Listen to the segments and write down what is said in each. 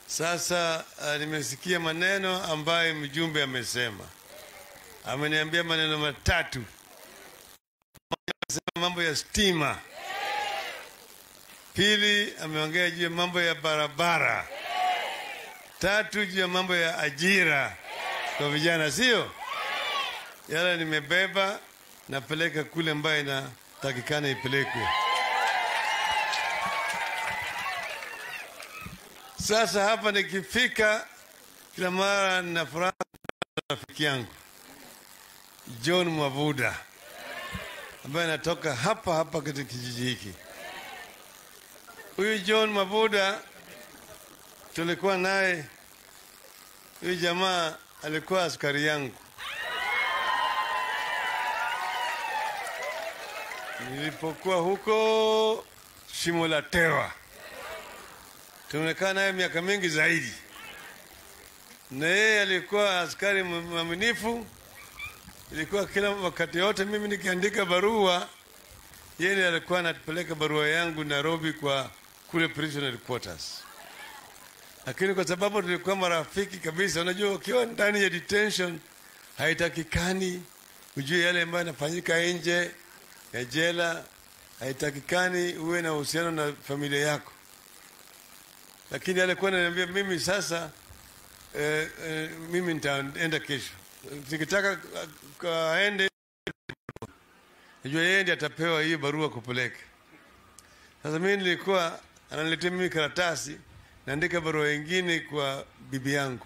Sasa uh, nimesikia maneno ambayo mjumbe amesema. Ameniambia maneno matatu. Amesema mambo ya stima. Pili, ameongea juu ya mambo ya barabara. Tatu, juu ya mambo ya ajira kwa vijana, sio yale nimebeba, napeleka kule ambayo inatakikana ipelekwe. Sasa hapa nikifika, kila mara nina furaha na rafiki yangu John Mwavuda ambaye anatoka hapa hapa katika kijiji hiki. Huyu John Mwavuda tulikuwa naye, huyu jamaa alikuwa askari yangu. Nilipokuwa huko shimo la tewa tumekaa naye miaka mingi zaidi, na yeye alikuwa askari mwaminifu. Ilikuwa kila wakati yote mimi nikiandika barua, yeye ndiye alikuwa anapeleka barua yangu Nairobi kwa kule prison headquarters. Lakini kwa sababu tulikuwa marafiki kabisa, unajua ukiwa ndani ya detention haitakikani ujue yale ambayo yanafanyika nje ya jela, haitakikani uwe na uhusiano na familia yako lakini alikuwa ananiambia mimi sasa eh, eh, mimi nitaenda kesho, nikitaka kaende, najua yeye ndiye atapewa hiyo barua kupeleka. Sasa mimi nilikuwa ananiletea mimi karatasi, naandika barua ingine kwa bibi yangu.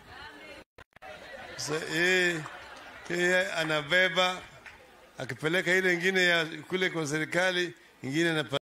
Sasa yeye yeye anabeba akipeleka ile ingine ya kule kwa serikali, ingine